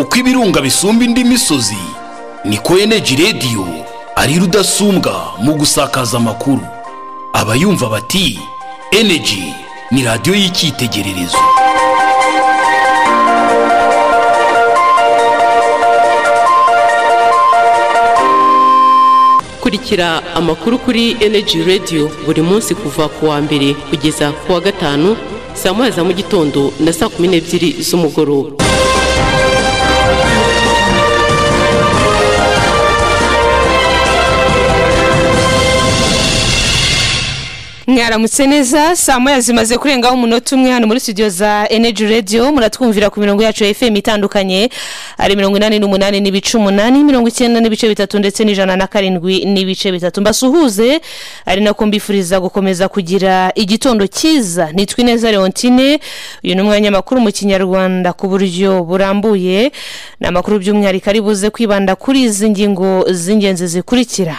rw'ibirunga bisumba indi misozi niko eneji rediyo ari rudasumbwa mu gusakaza amakuru abayumva bati eneji ni radiyo y'icyitegererezo kurikira amakuru kuri eneji rediyo buri munsi kuva ku wa mbere kugeza ku wa gatanu saa moya za mu gitondo na saa kumi n'ebyiri z'umugoroba mwaramutse neza saa moya zimaze kurengaho umunota umwe hano muri studio za energy radio muratwumvira ku mirongo yacu ya fm itandukanye ari mirongo inani n'umunani n'ibice umunani mirongo icyenda n'ibice bitatu ndetse n'ijana na karindwi n'ibice bitatu mbasuhuze ari nako mbifuriza gukomeza kugira igitondo cyiza nitwa ineza leontine uyu ni umwanya makuru mu kinyarwanda ku buryo burambuye ni amakuru by'umwihariko ari buze kwibanda kuri izi ngingo z'ingenzi zikurikira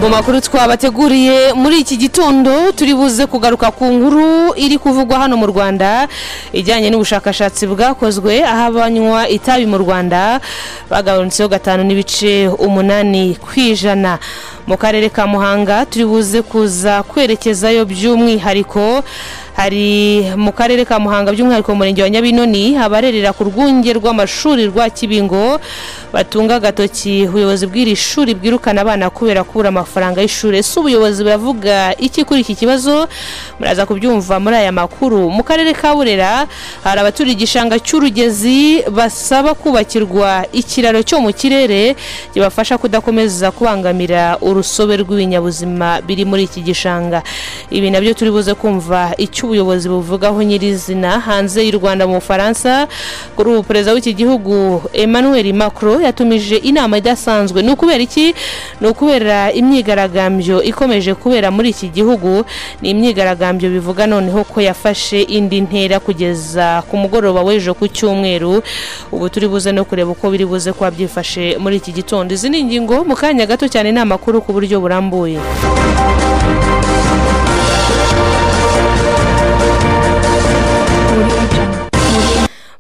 mu makuru twabateguriye muri iki gitondo turi buze kugaruka ku nkuru iri kuvugwa hano mu rwanda ijyanye n'ubushakashatsi bwakozwe aho abanywa itabi mu rwanda bagabanutseho gatanu n'ibice umunani ku ijana mu karere ka muhanga turi buze kuza kwerekezayo by'umwihariko hari mu karere ka muhanga by'umwihariko mu murenge wa nyabinoni abarerera ku rwunge rw'amashuri rwa kibingo batunga agatoki ubuyobozi bw'iri shuri bwirukana abana kubera kubura amafaranga y'ishuri ese ubuyobozi buravuga iki kuri iki kibazo muraza kubyumva muri aya makuru mu karere ka burera hari abaturiye igishanga cy'urugezi basaba kubakirwa ikiraro cyo mu kirere kibafasha kudakomeza kubangamira urusobe rw'ibinyabuzima biri muri iki gishanga ibi nabyo turi buze kumva icyo icyo ubuyobozi buvugaho nyirizina hanze y'u rwanda mu bufaransa kuri ubu perezida w'iki gihugu emmanuel macron yatumije inama idasanzwe ni ukubera iki ni ukubera imyigaragambyo ikomeje kubera muri iki gihugu ni imyigaragambyo bivuga noneho ko yafashe indi ntera kugeza ku mugoroba w'ejo ku cyumweru ubu turi buze no kureba uko biri buze kuba byifashe muri iki gitondo izi ni ingingo mu kanya gato cyane ni amakuru ku buryo burambuye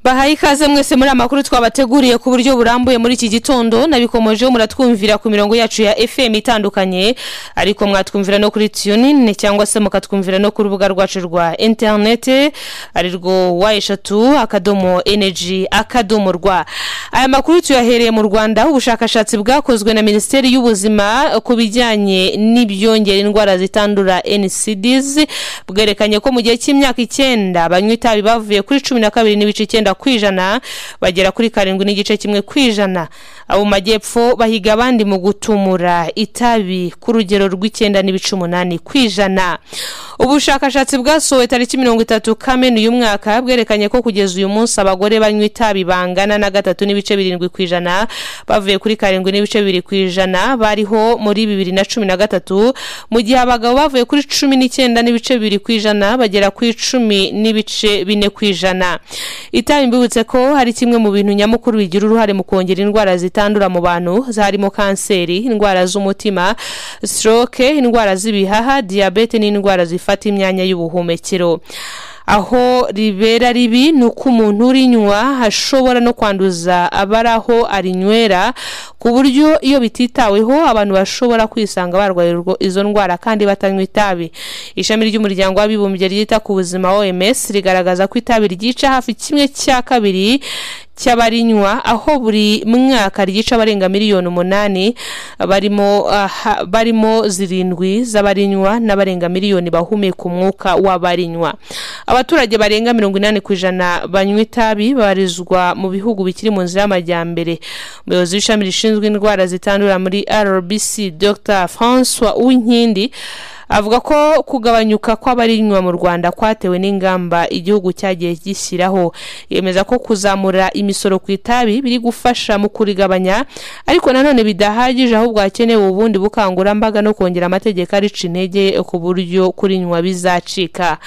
bahaye ikaze mwese muri amakuru twabateguriye ku buryo burambuye muri iki gitondo nabikomojeho muratwumvira ku mirongo yacu ya fm itandukanye ariko mwatwumvira no kuri tunine cyangwa se mukatwumvira no ku rubuga rwacu rwa interinete arirwo wa eshatu akadomo eneji akadomo rwa aya makuru tuyahereye mu rwanda ubushakashatsi bwakozwe na minisiteri y'ubuzima ku bijyanye n'ibyongera indwara zitandura ncds bwerekanye ko mu gihe cy'imyaka icyenda banywa itabi bavuye kuri cumi na kabiri n'ibice icyenda ku ijana bagera kuri karindwi n'igice kimwe ku ijana abo mu majyepfo bahiga abandi mu gutumura itabi ku rugero rw'icyenda n'ibice umunani ku ijana ubushakashatsi bwasohowe tariki mirongo itatu kamena uyu mwaka bwerekanye ko kugeza uyu munsi abagore banywa itabi bangana na gatatu n'ibice birindwi ku ijana bavuye kuri karindwi n'ibice bibiri ku ijana bariho muri bibiri na cumi na gatatu mu gihe abagabo bavuye kuri cumi n'icyenda n'ibice bibiri ku ijana bagera ku icumi n'ibice bine ku ijana itabi mbibutse ko hari kimwe mu bintu nyamukuru bigira uruhare mu kongera indwara zitandura mu bantu harimo kanseri indwara z'umutima stroke indwara z'ibihaha diyabete n'indwara zifata imyanya y'ubuhumekero aho ribera ribi ni uko umuntu urinywa ashobora no kwanduza abari aho arinywera ku buryo iyo bititaweho abantu bashobora kwisanga barwaye izo ndwara kandi batanywa itabi ishami ry'umuryango w'abibumbye ryita ku buzima oms rigaragaza ko itabi ryica hafi kimwe cya kabiri cy'abarinywa aho buri mwaka ryica abarenga miliyoni umunani barimo uh, barimo zirindwi z'abarinywa n'abarenga miliyoni bahumeka umwuka w'abarinywa abaturage barenga mirongo inani ku ijana banywa itabi babarizwa mu bihugu bikiri mu nzira y'amajyambere umuyobozi w'ishami rishinzwe indwara zitandura muri rbc dr francois uwinkindi avuga ko kugabanyuka kw'abarinywa mu rwanda kwatewe n'ingamba igihugu cyagiye gishyiraho yemeza ko kuzamura imisoro ku itabi biri gufasha mu kurigabanya ariko nanone bidahagije ahubwo hakenewe ubundi bukangurambaga no kongera amategeko arica intege ku buryo kurinywa bizacika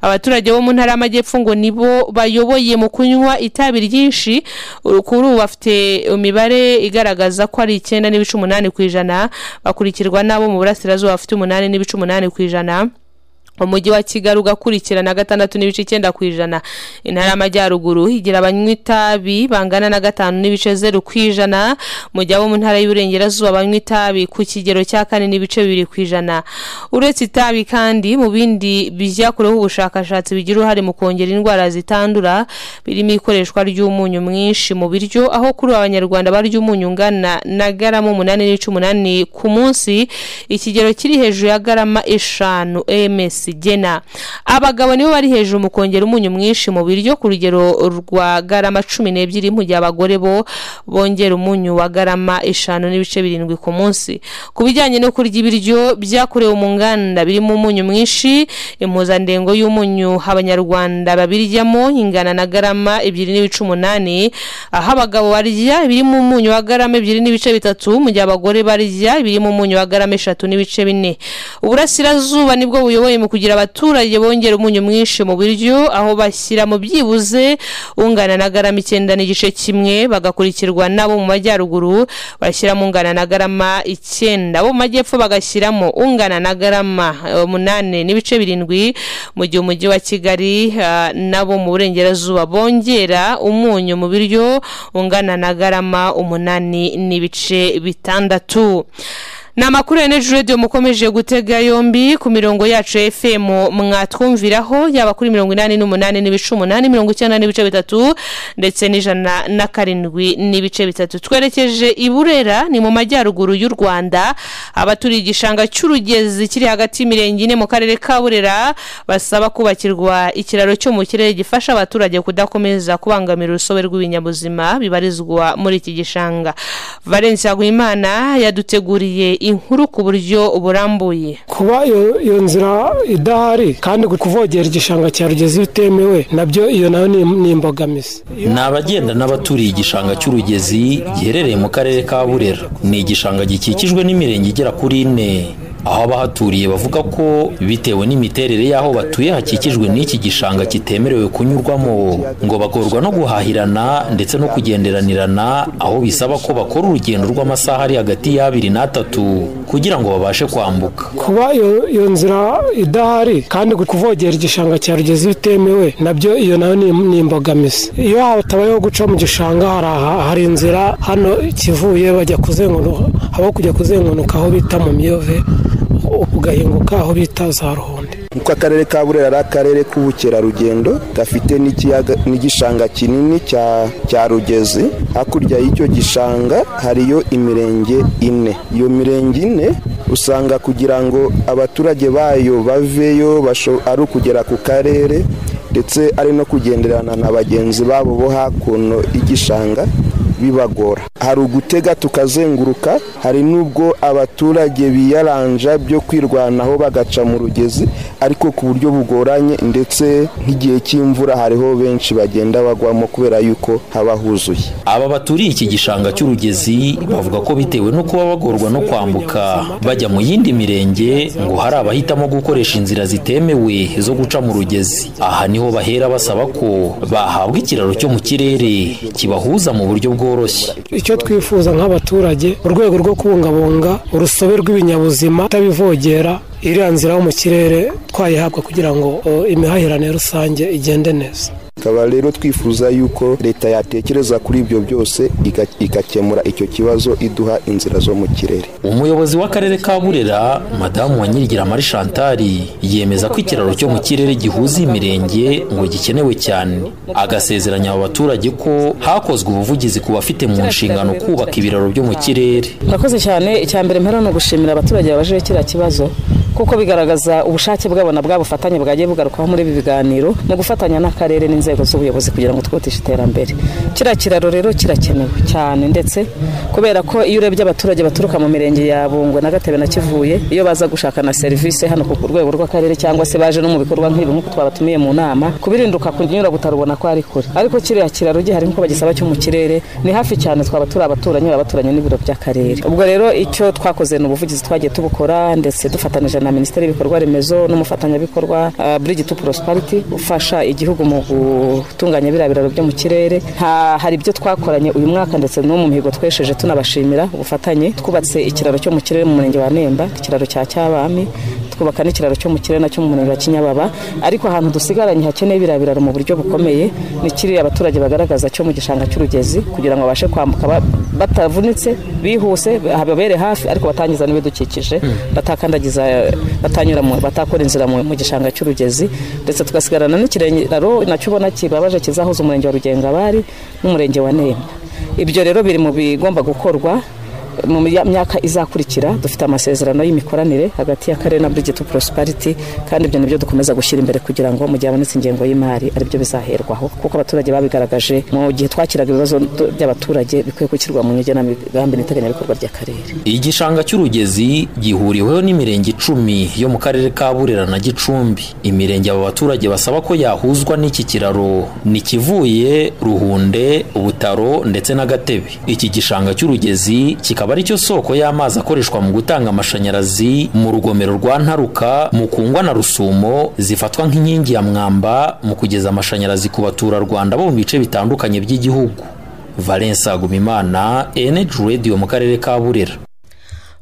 abaturage bo mu ntara y'amajyepfo ngo nibo bayoboye mu kunywa itabi ryinshi kuri ubu bafite imibare igaragaza ko ari icyenda n'ibice umunani ku ijana bakurikirwa n'abo mu burasirazuba bafite umunani n'ibice umunani ku ijana umujyi wa kigali ugakurikirana gatandatu n'ibice icyenda ku ijana intara y'amajyaruguru igira abanywa itabi bangana na gatanu n'ibice zeru ku ijana mu gihe abo mu ntara y'uburengerazuba banywa itabi ku kigero cya kane n'ibice bibiri ku ijana uretse itabi kandi mu bindi byakoreweho ubushakashatsi bigira uruhare mu kongera indwara zitandura birimo ikoreshwa ry'umunyu mwinshi mu biryo aho kuri ubu abanyarwanda barya umunyu ungana na garama umunani n'ibice umunani ku munsi ikigero kiri hejuru ya garama eshanu ems igena abagabo nibo bari hejuru mu kongera umunyu mwinshi mu biryo ku rugero rwa garama cumi n'ebyiri mu gihe abagore bo bongera umunyu wa garama eshanu n'ibice birindwi ku munsi ku bijyanye no kurya ibiryo byakorewe mu nganda birimo umunyu mwinshi impuzandengo y'umunyu abanyarwanda babiryamo ingana na garama ebyiri n'ibice umunani aho abagabo barya ibirimo umunyu wa garama ebyiri n'ibice bitatu mu gihe abagore barya ibirimo umunyu wa garama eshatu n'ibice bine uburasirazuba nibwo buyoboye mu kugira abaturage bongera umunyu mwinshi mu biryo aho bashyira mu byibuze ungana na garama icyenda n'igice kimwe bagakurikirwa n'abo mu majyaruguru bashyiramo ungana na garama icyenda abo mu majyepfo bagashyiramo ungana na garama umunani n'ibice birindwi mu gihe umujyi wa kigali ah, nabo mu burengerazuba bongera umunyu mu biryo ungana na garama umunani n'ibice bitandatu ni amakuru ya neji radiyo mukomeje gutega yombi ku mirongo yacu ya fm mwatwumviraho yaba kuri mirongo inani n'umunani n'ibice umunani mirongo icyenda n'ibice bitatu ndetse n'ijana na karindwi n'ibice bitatu twerekeje i burera ni mu majyaruguru y'u rwanda abaturiye igishanga cy'urugezi kiri hagati y'imirenge ine mu karere ka burera basaba kubakirwa ikiraro cyo mu kirere gifasha abaturage kudakomeza kubangamira urusobe rw'ibinyabuzima bibarizwa muri iki gishanga valence Hagwimana yaduteguriye inkuru ku buryo burambuye kuba iyo iyo nzira idahari kandi kuvogera igishanga cya rugezi bitemewe nabyo iyo nayo ni ni imbogamizi ni abagenda n'abaturiye igishanga cy'urugezi giherereye mu karere ka burera ni igishanga gikikijwe n'imirenge igera kuri ine aho abahaturiye bavuga ko bitewe n'imiterere y'aho batuye hakikijwe n'iki gishanga kitemerewe kunyurwamo ngo bagorwa no guhahirana ndetse no kugenderanirana aho bisaba ko bakora urugendo rw'amasaha ari hagati y'abiri n'atatu kugira ngo babashe kwambuka kuba iyo iyo nzira idahari kandi kuvogera igishanga cya rugezi bitemewe nabyo iyo nayo ni ni imbogamizi iyo hatabayeho guca mu gishanga hari aha- hari inzira hano kivuye bajya kuzenguruka aho kujya kuzenguruka aho bita mu myove ugahinguka aho bita za ruhonde kuko akarere ka burera ari akarere k'ubukerarugendo gafite n'ikiyaga n'igishanga kinini cya cya rugezi hakurya y'icyo gishanga hariyo imirenge ine iyo mirenge ine usanga kugira ngo abaturage bayo baveyo basho- ari ukugera ku karere ndetse ari no kugenderana na bagenzi babo bo hakuno y'igishanga bibagora hari ugutega tukazenguruka hari n'ubwo abaturage biyaranja byo kwirwanaho bagaca mu rugezi ariko ku buryo bugoranye ndetse nk'igihe cy'imvura hariho benshi bagenda bagwamo kubera yuko haba huzuye aba baturiye iki gishanga cy'urugezi bavuga ko bitewe no kuba bagorwa no kwambuka bajya mu yindi mirenge ngo hari abahitamo gukoresha inzira zitemewe zo guca mu rugezi aha niho bahera basaba ko bahabwa ikiraro cyo mu kirere kibahuza mu buryo bworoshye icyo twifuza nk'abaturage mu rwego rwo kubungabunga urusobe rw'ibinyabuzima itabivogera iriya nzira yo mu kirere twayihabwa kugira ngo o, imihahirane rusange igende neza tukaba rero twifuza yuko leta yatekereza kuri ibyo byose iga- igakemura icyo kibazo iduha inzira zo mu kirere umuyobozi w'akarere ka burera madamu wa nyirigira mari shantari yemeza ko ikiraro cyo mu kirere gihuza imirenge ngo gikenewe cyane agasezeranya aba baturage ko hakozwe ubuvugizi ku bafite mu nshingano kubaka ibiraro byo mu kirere murakoze cyane icya mbere mpera ni ugushimira abaturage babajeho kiriya kibazo kuko bigaragaza ubushake bwabo na bwa bufatanye bwagiye bugarukaho muri ibi biganiro mu gufatanya n'akarere n'inzego z'ubuyobozi kugira ngo twihutishe iterambere kiriya kiraro rero kirakenewe cyane ndetse kubera ko iyo urebye abaturage baturuka mu mirenge ya bungwe na gatebe na kivuye iyo baza gushaka na serivisi hano ku rwego rw'akarere cyangwa se baje no mu bikorwa nk'ibi nk'uko twabatumiye mu nama kubirinduka kunyura butaro ubona ko ari kure ariko kiriya kiraro gihari nk'uko bagisaba cyo mu kirere ni hafi cyane twaba turi abaturanyi abaturanye n'ibiro by'akarere ubwo rero icyo twakoze ni ubuvugizi twagiye tubukora ndetse dufatanije na minisiteri y'ibikorwa remezo n'umufatanyabikorwa uh, Bridge to Prosperity ufasha igihugu mu gutunganya biriya biraro byo mu kirere Ha- hari ibyo twakoranye uyu mwaka ndetse no mu mihigo twesheje tunabashimira ubufatanye twubatse ikiraro cyo mu kirere mu murenge wa Nemba ikiraro cya Cyabami twubaka n'ikiraro cyo mu kirere nacyo mu murenge wa Kinyababa ariko ahantu dusigaranye hakeneye biriya biraro mu buryo bukomeye ni kiriya abaturage bagaragaza cyo mu gishanga cy'urugezi kugira ngo babashe kwambuka ba- batavunitse bihuse hababere hafi ariko batangiza n'ibidukikije batakandagiza batanyura mu- batakora inzira mu mu gishanga cy'urugezi ndetse tugasigarana n'ikiraro nacyo ubona kibabaje kizahuza umurenge wa Rugengabari n'umurenge wa Nemba ibyo rero biri mu bigomba gukorwa mu mya- myaka izakurikira dufite amasezerano y'imikoranire hagati y'akarere na Bridge to Prosperity kandi ibyo nibyo dukomeza gushyira imbere kugira ngo mu gihe habonetse ingengo y'imari aribyo bizaherwaho kuko abaturage babigaragaje mu gihe twakiraga ibibazo tu- by'abaturage bikwiye gushyirwa mu ngenamigambi n'iteganyabikorwa ry'akarere igishanga cy'urugezi gihuriweho n'imirenge icumi yo mu karere ka burera na gicumbi imirenge aba baturage basaba ko yahuzwa n'iki kiraro ni kivuye ruhunde butaro ndetse n'agatebe iki gishanga cy'urugezi kikaba ari cyo soko y'amazi akoreshwa mu gutanga amashanyarazi mu rugomero rwa ntaruka mu kungwa na rusumo zifatwa nk'inkingi ya mwamba mu kugeza amashanyarazi ku baturarwanda bo mu bice bitandukanye by'igihugu valence agumimana eneji radiyo mu karere ka burera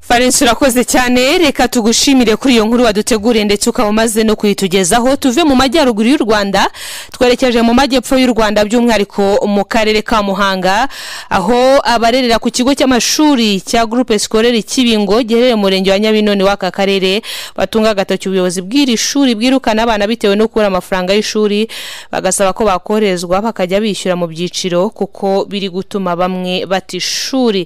valence urakoze cyane reka tugushimire kuri iyo nkuru waduteguriye ndetse ukaba umaze no kuyitugezaho tuve mu majyaruguru y'u rwanda twerekeje mu majyepfo y'u rwanda by'umwihariko mu karere ka muhanga aho abarerera ku kigo cy'amashuri cya groupe scolaire kibingo giherereye mu murenge wa nyabinoni w'aka karere batunga agatoki ubuyobozi bw'iri shuri bwirukana abana bitewe no kubura amafaranga y'ishuri bagasaba ko bakoherezwa bakajya bishyura mu byiciro kuko biri gutuma bamwe bata ishuri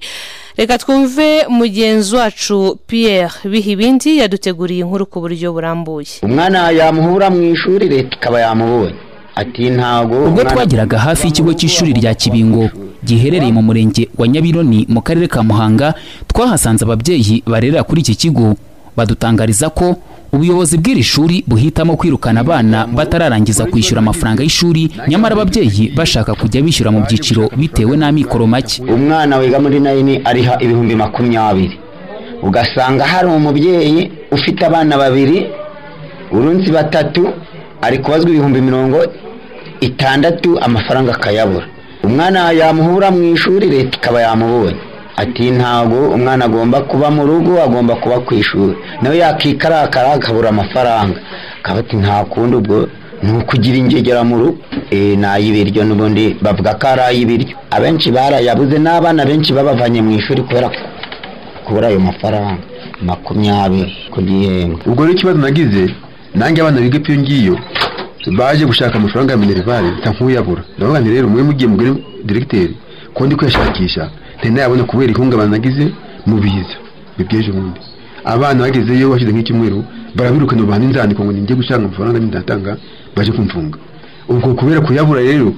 reka twumve mugenzi wacu pierre biha ibindi yaduteguriye inkuru ku buryo burambuye umwana yamuhura mu ishuri leta ikaba yamubonye ati ntago ubwo umwana- twageraga hafi y'ikigo cy'ishuri rya kibingo giherereye mu murenge wa nyabironi mu karere ka muhanga twahasanze ababyeyi barerera kuri iki kigo badutangariza ko ubuyobozi bw'iri shuri buhitamo kwirukana abana batararangiza kwishyura amafaranga y'ishuri nyamara ababyeyi bashaka kujya bishyura mu byiciro bitewe n'amikoro make umwana wiga muri nayini ariha ibihumbi makumyabiri ugasanga hari umubyeyi ufite abana babiri urunsi batatu ari kubazwa ibihumbi mirongo itandatu amafaranga akayabura umwana yamuhura mu ishuri leta ikaba yamubonye ati ntago umwana agomba kuba mu rugo agomba kuba ku ishuri nawe yakikarakara akabura amafaranga akaba ati nta kundi ubwo ni ukugira ingegera mu rugo Eh, ni ay'ibiryo n'ubundi bavuga ko ari ay'ibiryo abenshi barayabuze n'abana benshi babavanye mu ishuri kubera ko kubura ayo mafaranga makumyabiri ku gihembwe ubwo rero ikibazo nagize nanjye abana biga ibyo ngiyo baje gushaka amafaranga ya minerivare mpita nkuyabura ndavuga nti rero mwe mugiye mugore diregiteri ko ndi kuyashakisha ntari nayabone kubera ihungabana nagize mu biza bibyeje ubundi abana bagezeyo hashize nk'icyumweru barabirukana bahana inzandiko ngo ninjye gushaka amafaranga n'indatanga baje kumfunga ubwo kubera kuyabura rero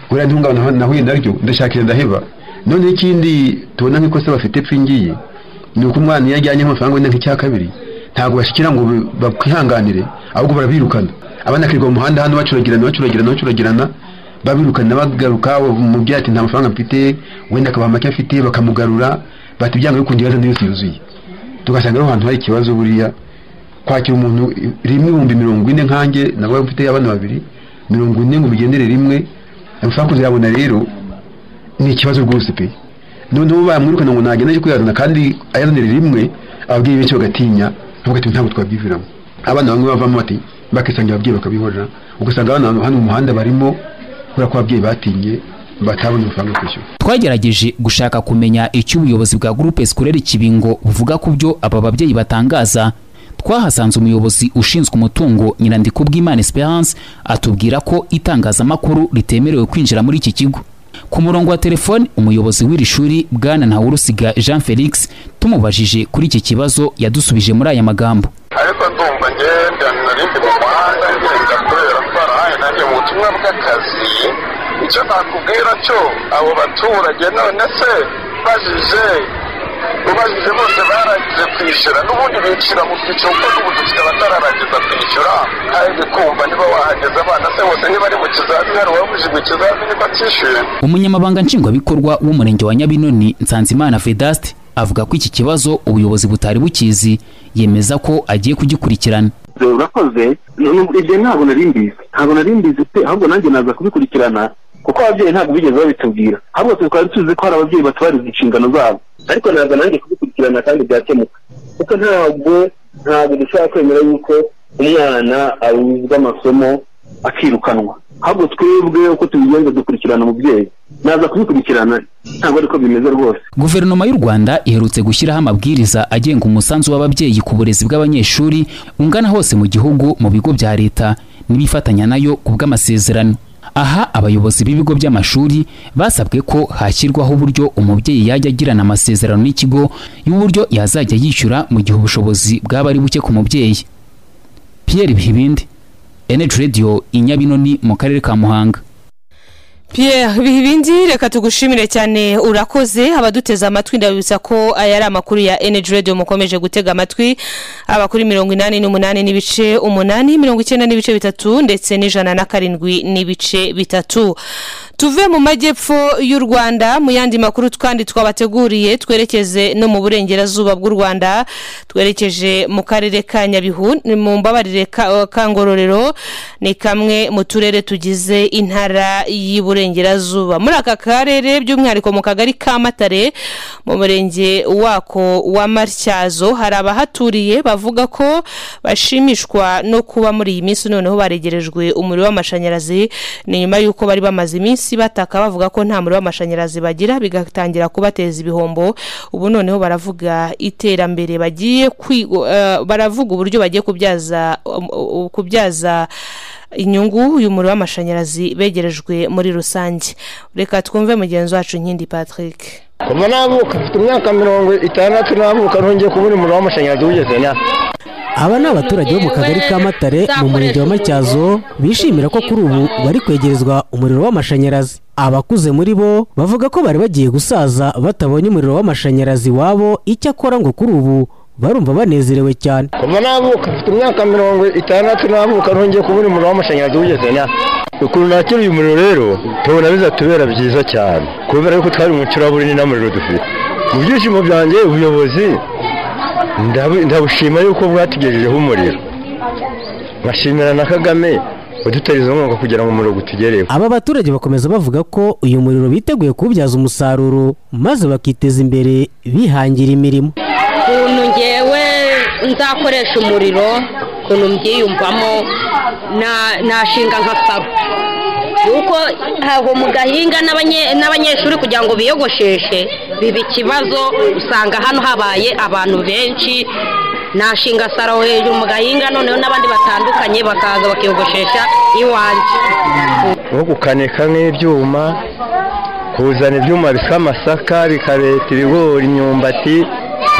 kubera ntihungabana nahuye naryo ndashakira ndaheba noneho ikindi tubona nk'ikosa bafite pfi ngiyi ni uko umwana iyo ajyanye nk'amafaranga wenda nk'icya kabiri ntabwo bashyikira ngo bi- bakwihanganire ahubwo barabirukana abana akirirwa mu muhanda hano bacuragirana bacuragirana bacuragirana babirukana bagaruka umubyeyi ati nta mafaranga mfite wenda akabaha make afite bakamugarura bati ibyanga bikundi yazanye yose yuzuye tugasanga ariho hantu hari ikibazo buriya kwakira umuntu rimwe ibihumbi mirongo ine nkanjye nabo mfite abana babiri mirongo ine ngo bigendere rimwe amafaranga kuzayabona rero ni ikibazo rwose pe noneho bamwirukana ngo nagenda aje kuyazana kandi ayazanire rimwe ababyeyi benshi bagatinya bavuga ati ntabwo twabyiviramo abana bamwe bavamo bati bakisangira ababyeyi bakabihorera ugasanga abana hano mu muhanda barimo kubera ko ababyeyi batinye batabona amafaranga yo kwishyura twagerageje gushaka kumenya icyo ubuyobozi bwa groupe scolaire kibingo buvuga ku byo aba babyeyi batangaza twahasanze umuyobozi ushinzwe umutungo nyirandikubwimana esperance atubwira ko itangazamakuru ritemerewe kwinjira muri iki kigo ku murongo wa telefoni umuyobozi w'iri shuri bwana ntawurusiga jean felix tumubajije kuri iki kibazo yadusubije muri aya magambo ariko ndumva ngenda narindi mu muhanda ngenda kubera twarahaye nanjye mu butumwa bw'akazi icyo nakubwira cyo abo baturage none se bajije ubajije bose barangije kwishyura n'ubundi bicira mu byiciro kuko n'ubu dufite abatararangiza kwishyura kandi kumva niba wahageze abana se bose niba ari mu kizamini hari uwabujijwe ikizamini batishyuye umunyamabanga nshingwabikorwa w'umurenge wa nyabinoni nsanzimana vedaste avuga ko iki kibazo ubuyobozi butari bukizi yemeza ko agiye kugikurikirana urakoze ibyo ntabwo nari mbizi ntabwo nari mbizi pe ahubwo nanjye naza kubikurikirana kuko ababyeyi ntabwo bigeze babitubwira ahubwo twe twari tuzi ko hari ababyeyi batubariza inshingano zabo ariko naza nanjye kubikurikirana kandi byakemuka kuko ntabwo ntabwo dushobora kwemera yuko umwana abuzwa amasomo akirukanwa ahubwo twebwe uko tubigenza dukurikirana umubyeyi naza kubikurikirana ntabwo ariko bimeze rwose guverinoma y'u rwanda iherutse gushyiraho amabwiriza agenga umusanzu w'ababyeyi ku burezi bw'abanyeshuri ungana hose mu gihugu mu bigo bya leta n'ibifatanya nayo ku bw'amasezerano aha abayobozi b'ibigo by'amashuri basabwe ko hashyirwaho uburyo umubyeyi yajya agirana amasezerano n'ikigo y'uburyo yazajya yishyura mu gihe ubushobozi bwaba ari buke ku mubyeyi pierre bihibindi eneji radiyo i nyabinoni mu karere ka muhanga pierre bihibindi reka tugushimire cyane urakoze abaduteze amatwi ndabibutsa ko aya ari amakuru ya energy radio mukomeje gutega amatwi aba kuri mirongo inani n'umunani n'ibice umunani mirongo icyenda n'ibice bitatu ndetse n'ijana na karindwi n'ibice bitatu tuve mu majyepfo y'u rwanda mu yandi makuru twandi twabateguriye twerekeze no mu burengerazuba bw'u rwanda twerekeje mu karere ka nyabihu mu mbabarire ka ka ngororero ni kamwe mu turere tugize intara y'iburengerazuba burengerazuba muri aka karere by'umwihariko mu kagari ka matare mu murenge wako wa matyazo hari abahaturiye bavuga ko bashimishwa no kuba muri iyi minsi noneho baregerejwe umuriro w'amashanyarazi ni nyuma y'uko bari bamaze iminsi bataka bavuga ko nta muriro w'amashanyarazi bagira bigatangira kubateza ibihombo ubu noneho baravuga iterambere bagiye baravuga uburyo bagiye kubyaza kubyaza inyungu y'umuriro w'amashanyarazi begerejwe muri rusange reka twumve mugenzi wacu nkindi patrick kuva navuka mfite imyaka mirongo itandatu navuka ntongeye kubona umuriro w'amashanyarazi wigeze na aba ni abaturage bo mu kagari ka matare mu murenge wa matyazo bishimira ko kuri ubu bari kwegerezwa umuriro w'amashanyarazi abakuze muri bo bavuga ko bari bagiye gusaza batabonye umuriro w'amashanyarazi wabo icyakora ngo kuri ubu barumva banezerewe cyane kuva navuka mfite imyaka mirongo itandatu navuka ntongeye kubona umuriro w'amashanyarazi wigeze na ukuntu nakira uyu muriro rero tubona bizatubera byiza cyane kubera yuko twari umucuraburi nta muriro dufite mu byishimo byanjye ubuyobozi ndabushima yuko bwatugejejeho umuriro nkashimira na kagame udutariza umwuka kugira ngo umuriro utugereho aba baturage bakomeza bavuga ko uyu muriro biteguye kuwubyaza umusaruro maze bakiteza imbere bihangira imirimo ukuntu ngewe nzakoresha umuriro ukuntu mbyiyumvamo nashinga nka saro kuko ntabwo mugahinga n'abanyeshuri kugira ngo biyogosheshe biba ikibazo usanga hano habaye abantu benshi nashinga saro hejuru mu gahinga noneho n'abandi batandukanye bakaza bakiyogoshesha iwanjye nko gukanika nk'ibyuma kuzana ibyuma bisa amasaka bikareta ibigori imyumbati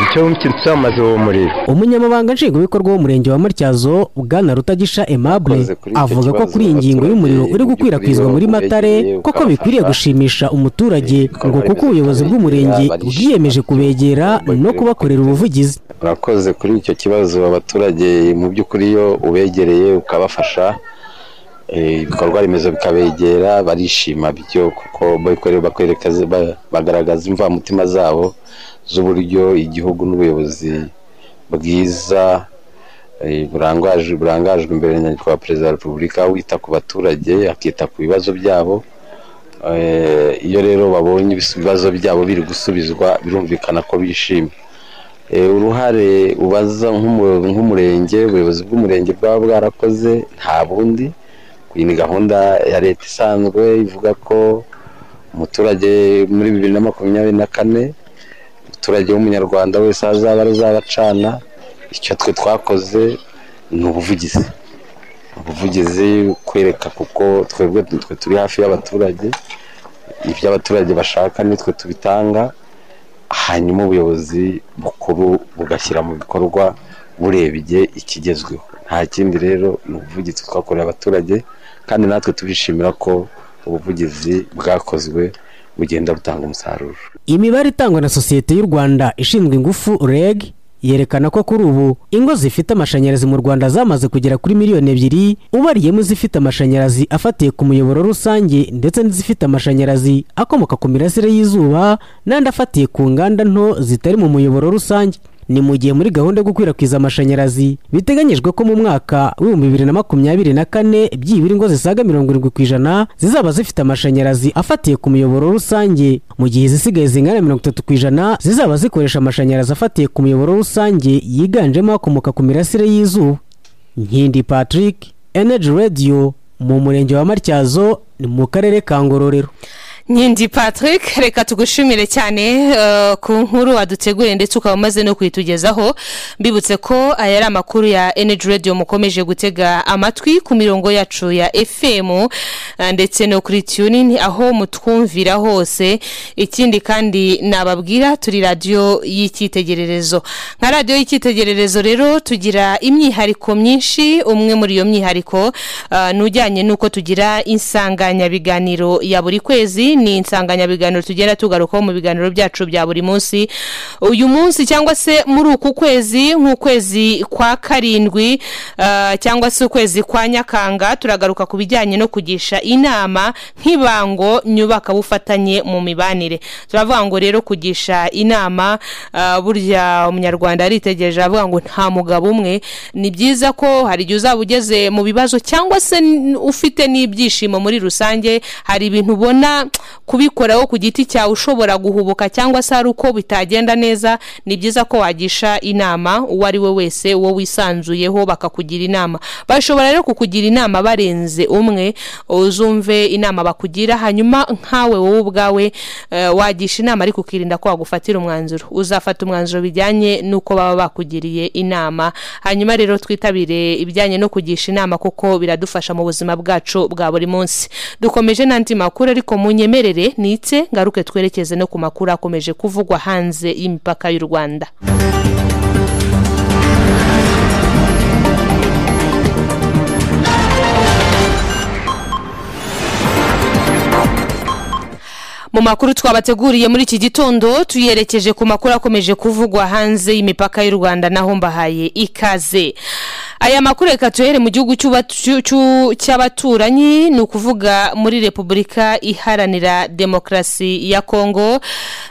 icyo cyamaze uwo muriro umunyamabanga nshingwabikorwa w'umurenge wa matyazo bwana rutagisha aimable avuga ko kuri iyi ngingo y'umuriro uri gukwirakwizwa muri matare koko bikwiriye gushimisha umuturage ngo kuko ubuyobozi bw'umurenge bwiyemeje kubegera no kubakorera ubuvugizi urakoze kuri icyo kibazo abaturage mu by'ukuri iyo ubegereye ukabafasha ibikorwa remezo bikabegera barishima byo kuko bagaragaza imvamutima zabo z'uburyo igihugu n'ubuyobozi bwiza burangajwe imbere na nyakubahwa wa perezida wa repubulika wita ku baturage akita ku bibazo byabo iyo rero babonye ibibazo byabo biri gusubizwa birumvikana ko bishimye uruhare ubaza nk'umurenge ubuyobozi bw'umurenge bwaba bwarakoze nta bundi iyi ni gahunda ya leta isanzwe ivuga ko umuturage muri bibiri na makumyabiri na kane umuturage w'umunyarwanda wese azaba azabacana icyo twe twakoze ni ubuvugizi ubuvugizi kwereka kuko twebwe turi hafi y'abaturage ibyo abaturage bashaka nitwe tubitanga hanyuma ubuyobozi bukuru bugashyira mu bikorwa burebye ikigezweho nta kindi rero ni ubuvugizi twakoreye abaturage kandi natwe tubishimira ko ubuvugizi bwakozwe bugenda butanga umusaruro imibare itangwa na sosiyete y'u rwanda ishinzwe ingufu reg yerekana ko kuri ubu ingo zifite amashanyarazi mu rwanda zamaze kugera kuri miliyoni ebyiri ubariyemo izifite amashanyarazi afatiye ku muyoboro rusange ndetse n'izifite amashanyarazi akomoka ku mirasire y'izuba n'andi afatiye ku nganda nto zitari mu muyoboro rusange ni mu gihe muri gahunda yo gukwirakwiza amashanyarazi biteganyijwe ko mu mwaka w'ibihumbi bibiri na makumyabiri na kane byibura ingo zisaga mirongo irindwi ku ijana zizaba zifite amashanyarazi afatiye ku muyoboro rusange mu gihe izisigaye zingana na mirongo itatu ku ijana zizaba zikoresha amashanyarazi afatiye ku muyoboro rusange yiganjemo akomoka ku mirasire y'izuba nkindi patrick energy radio mu murenge wa matyazo ni mu karere ka ngororero nkindi patrick reka tugushimire cyane eh, ku nkuru waduteguriye ndetse ukaba umaze no kuyitugezaho mbibutse ko aya ari amakuru ya energy radio mukomeje gutega amatwi ku mirongo yacu ya fm eh, ndetse no kuri tuning aho mutwumvira hose ikindi kandi nababwira turi radiyo y'icyitegererezo nka radiyo y'icyitegererezo rero tugira imyihariko myinshi umwe muri iyo myihariko eh, ni ujyanye n'uko tugira insanganyabiganiro ya buri kwezi ni insanganyabiganiro tugenda tugarukaho mu biganiro byacu bya buri munsi uyu munsi cyangwa se muri uku kwezi nk'ukwezi kwa karindwi ah, cyangwa se ukwezi kwa nyakanga turagaruka ku bijyanye no kugisha inama nk'ibango nyubakabufatanye mu mibanire turavuga ngo rero kugisha inama ah, burya umunyarwanda aritegereje aravuga ngo nta mugabo umwe ni byiza ko hari igihe uzaba ugeze mu bibazo cyangwa se n- ufite n'ibyishimo muri rusange hari ibintu ubona kubikoraho ku giti cyawe ushobora guhubuka cyangwa se hari uko bitagenda neza ni byiza ko wagisha inama uwo ari we wese uwo wisanzuyeho bakakugira inama bashobora rero kukugira inama barenze umwe uzumve inama bakugira hanyuma nkawe wowe ubwawe eh, wagisha inama ariko ukirinda ko wagufatira umwanzuro uzafata umwanzuro bijyanye n'uko baba bakugiriye inama hanyuma rero twitabire ibijyanye no kugisha inama kuko biradufasha mu buzima bwacu bwa buri munsi dukomeje n'andi makuru ariko munyemerere nitse ngaruke twerekeze no ku makuru akomeje kuvugwa hanze y'imipaka y'u rwanda mu makuru twabateguriye muri iki gitondo tuyerekeje ku makuru akomeje kuvugwa hanze y'imipaka y'u rwanda naho mbahaye ikaze aya makuru reka tuhere mu gihugu cy'uba- cy'u- cy'u- cy'abaturanyi ni ukuvuga muri repubulika iharanira demokarasi ya kongo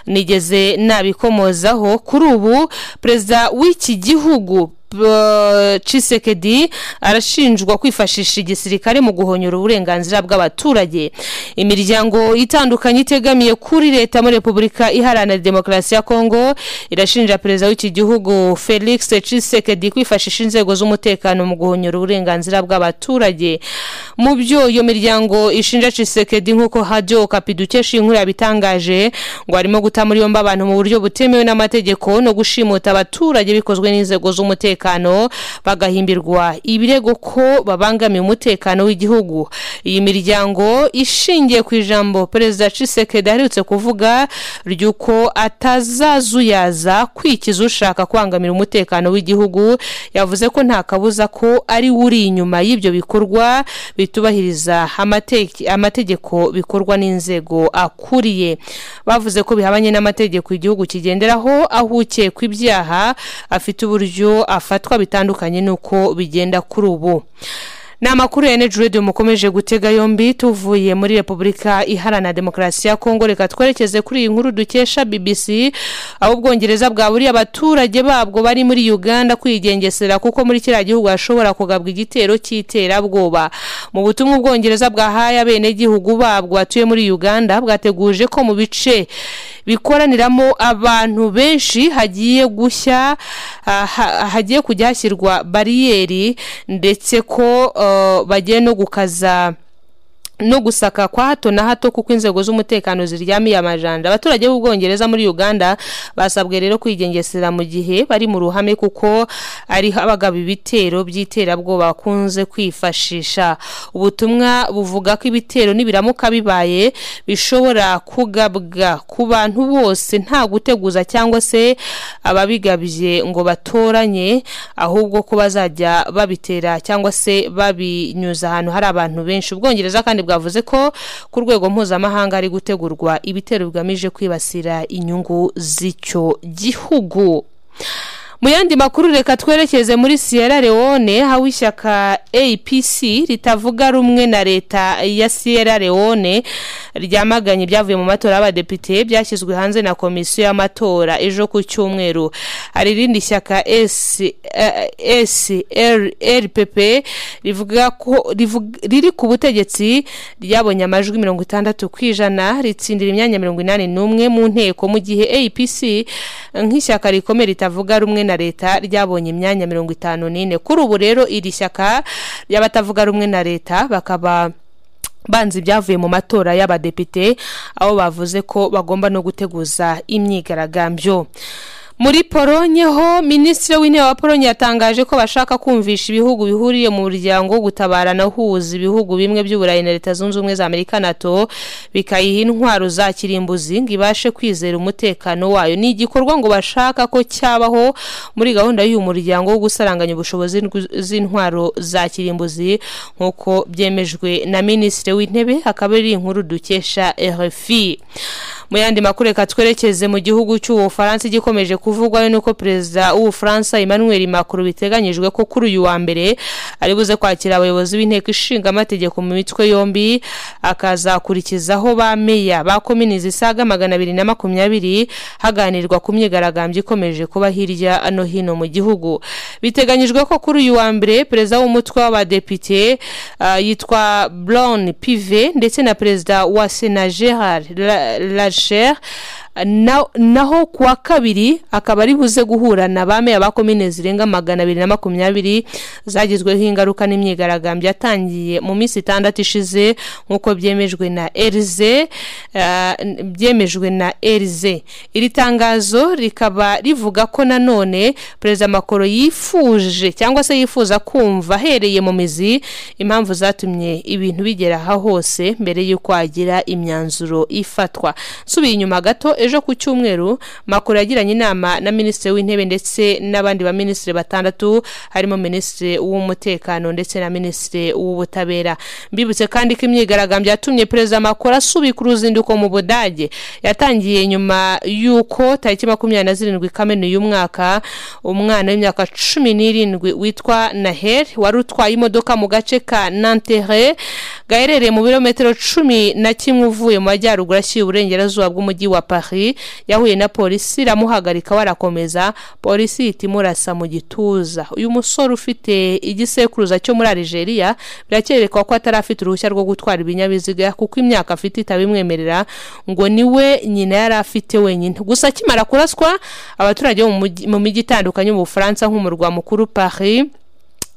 nigeze nabikomozaho kuri ubu perezida w'iki gihugu Uh, Tshisekedi arashinjwa kwifashisha igisirikare mu guhonyora uburenganzira bw'abaturage imiryango itandukanye itegamiye kuri leta muri repubulika iharanira demokarasi ya kongo irashinja perezida w'iki gihugu felix Tshisekedi kwifashisha inzego z'umutekano mu guhonyora uburenganzira bw'abaturage mu byo iyo miryango ishinja Tshisekedi nk'uko hajyo kapi dukesha inkuru yabitangaje ngo harimo guta muri yombi abantu mu buryo butemewe n'amategeko no gushimuta abaturage bikozwe n'inzego z'umutekano bagahimbirwa ibirego ko babangamiye umutekano w'igihugu iyi miryango ishingiye ku ijambo perezida Tshisekedi aherutse kuvuga ry'uko atazazuyaza kwikiza ushaka kubangamira umutekano w'igihugu yavuze ko nta kabuza ko ari we uri inyuma y'ibyo bikorwa bitubahiriza amateke- amategeko bikorwa n'inzego akuriye bavuze ko bihabanye n'amategeko igihugu kigenderaho aho ukekwa ibyaha afite uburyo afatwa bitandukanye n'uko bigenda kuri ubu ni amakuru ya energy radio mukomeje gutega yombi tuvuye muri repubulika iharanira demokarasi ya kongo reka twerekeze kuri iyi nkuru dukesha bbc aho ubwongereza bwaburiye abaturage babwo bari muri uganda kwigengesera kuko muri kiriya gihugu hashobora kugabwa igitero cy'iterabwoba mu butumwa ubwongereza bwahaye abenegihugu babwo batuye muri uganda bwateguje ko mu bice bikoraniramo abantu benshi hagiye gushya ah, ha- hagiye kujya hashyirwa bariyeri ndetse ko eh, bagiye no gukaza no gusaka kwa hato na hato kuko inzego z'umutekano ziryamiye amajanja abaturage b'ubwongereza muri uganda basabwe rero kwigengesera mu gihe bari mu ruhame kuko ari habagaba ibitero by'iterabwoba bakunze kwifashisha ubutumwa buvuga ko ibitero nibiramuka bibaye bishobora kugabwa ku bantu bose nta guteguza cyangwa se ababigabye ngo batoranye ahubwo ko bazajya babitera cyangwa se babinyuza ahantu hari abantu benshi ubwongereza kandi bwavuze ko ku rwego mpuzamahanga hari gutegurwa ibitero bigamije kwibasira inyungu z'icyo gihugu mu yandi makuru reka twerekeze muri sierra leone aho ishyaka apc ritavuga rumwe na leta ya sierra leone ryamaganye ibyavuye mu matora y'abadepite byashyizwe hanze na komisiyo y'amatora ejo ku cyumweru hari irindi shyaka srpp rivuga ko rivuga- riri ku butegetsi ryabonye amajwi mirongo itandatu ku ijana ritsindira imyanya mirongo inani n'umwe mu nteko mu gihe apc nk'ishyaka rikomeye ritavuga rumwe na leta ryabonye imyanya mirongo itanu n'ine kuri ubu rero iri shyaka ry'abatavuga rumwe na leta bakaba banze ibyavuye mu matora y'abadepite aho bavuze ko bagomba no guteguza imyigaragambyo muri polonye ho minisitiri w'intebe wa polonye yatangaje ko bashaka kumvisha ibihugu bihuriye mu muryango wo gutabarana uhuza ibihugu bimwe by'uburayi na leta zunze ubumwe za amerika nato bikayiha intwaro za kirimbuzi ngo ibashe kwizera umutekano wayo ni igikorwa ngo bashaka ko cyabaho muri gahunda y'uyu muryango wo gusaranganya ubushobozi n'gu- z'intwaro za kirimbuzi nk'uko byemejwe na minisitiri w'intebe akaba ari inkuru dukesha rfi mu yandi makuru reka twerekeze mu gihugu cy'ubufaransa igikomeje kuvugwayo nuko perezida w'ubufaransa emmanuel macron biteganyijwe ko kuri uyu wa mbere ari buze kwakira abayobozi b'inteko ishinga amategeko mu mitwe yombi akazakurikizaho ba meya ba komini zisaga magana abiri na makumyabiri haganirwa ku myigaragambyo ikomeje kuba hirya no hino mu gihugu biteganyijwe ko kuri uyu wa mbere perezida w'umutwe w'abadepite ah, yitwa brown pive ndetse na perezida wa sena gerard La- lacher na- naho ku wa kabiri akaba ari buze guhura na ba meya ba komine zirenga magana abiri na makumyabiri zagizweho ingaruka n'imyigaragambyo yatangiye mu minsi itandatu ishize nk'uko byemejwe na erize ah, byemejwe na erize iri tangazo rikaba rivuga ko nanone perezida makoro yifuje cyangwa se yifuza kumva ahereye mu mizi impamvu zatumye ibintu bigera aha hose mbere y'uko hagira imyanzuro ifatwa nsubiye inyuma gato ejo ku cyumweru makuru yagiranye inama na minisitiri w'intebe ndetse n'abandi baminisitiri batandatu harimo minisitiri w'umutekano ndetse na minisitiri w'ubutabera mbibutse kandi ko imyigaragambyo yatumye perezida makuru asubika uruzinduko mu budage yatangiye nyuma y'uko tariki makumyabiri na zirindwi kamena uyu mwaka umwana w'imyaka cumi n'irindwi witwa naher wari utwaye imodoka mu gace ka nantere gaherereye mu birometero cumi na kimwe uvuye mu majyaruguru ashyira uburengerazuba bw'umujyi wa paris yahuye na polisi iramuhagarika barakomeza polisi ihita imurasa mu gituza uyu musore ufite igisekuruza cyo muri aligeria birakerekwa ko atari afite uruhushya rwo gutwara ibinyabiziga kuko imyaka afite itabimwemerera ngo niwe nyina yari afite wenyine gusa akimara kuraswa abaturage bo mu mujyi- mu mijyi itandukanye mu bufaransa nk'umurwa mukuru paris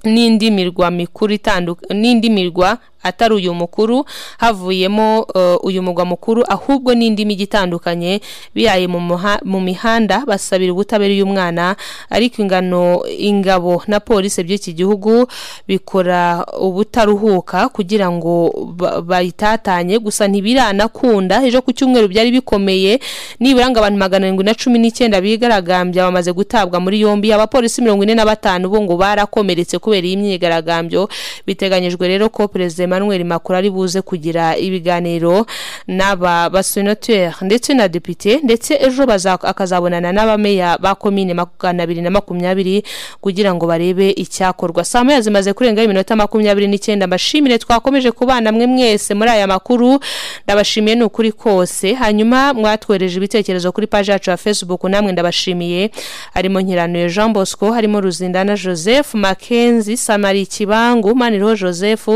n'indi mirwa mikuru itanduka n'indi mirwa atari uyu mukuru havuyemo eh, uyu mugwa mukuru ahubwo n'indi mijyi itandukanye bihaye mu muha- mu mihanda basabira ubutabera uyu mwana ariko ingano ingabo na polisi by'iki gihugu bikora ubutaruhuka kugira ngo ba- bayitatanye gusa ntibiranakunda ejo ku cyumweru byari bikomeye nibura ngo abantu magana arindwi na cumi n'icyenda bigaragambya bamaze gutabwa muri yombi abapolisi mirongo ine na batanu bo ngo barakomeretse kubera iyi myigaragambyo biteganyijwe rero ko perezida emmanuel macron ari buze kugira ibiganiro n'aba basenateri ndetse na depite ndetse ejo baza- akazabonana n'abameya ba komine magana abiri na makumyabiri kugira ngo barebe icyakorwa saa moya zimaze kurenga iminota makumyabiri n'icyenda mbashimire twakomeje kubana mwe mwese muri aya makuru ndabashimiye ni ukuri kose hanyuma mwatwereje ibitekerezo kuri paji yacu ya facebook namwe ndabashimiye harimo nkiranuye jean bosco harimo ruzindana joseph makenzi samari kibangu maniroho joseph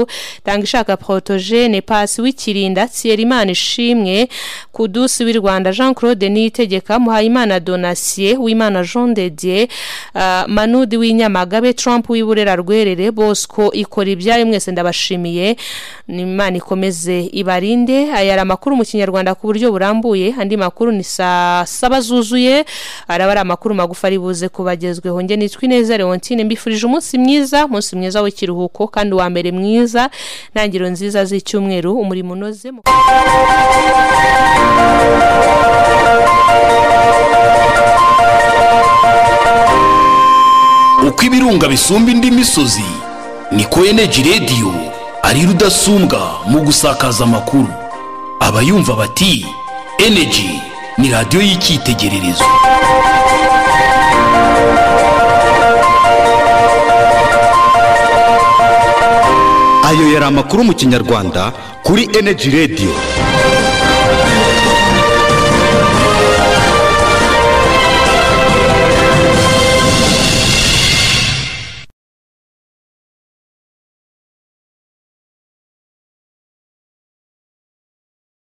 tanga ishaka protogene pasi w'ikirinda tsiyerimana ishimwe kudusi w'i rwanda jean claude niyitegeka muhayimana donasiye w'imana jean de dieu ah, manudi w'inyamagabe trump w'iburera rwerere bosco ikora ibyayo mwese ndabashimiye ni imana ikomeze ibarinde aya ari amakuru mu kinyarwanda ku buryo burambuye andi makuru ni saa saba zuzuye araba ari amakuru magufi ari buze kubagezweho nge nitwa ineza leontine mbifurije umunsi mwiza umunsi mwiza w'ikiruhuko kandi uwa mbere mwiza ntangiriro nziza z'icyumweru umurimo unoze mu uko ibirunga bisumba indi misozi niko eneji radiyo ari rudasumbwa mu gusakaza amakuru abayumva bati eneji ni radiyo y'icyitegererezo ayo yari amakuru mu kinyarwanda kuri eneji radiyo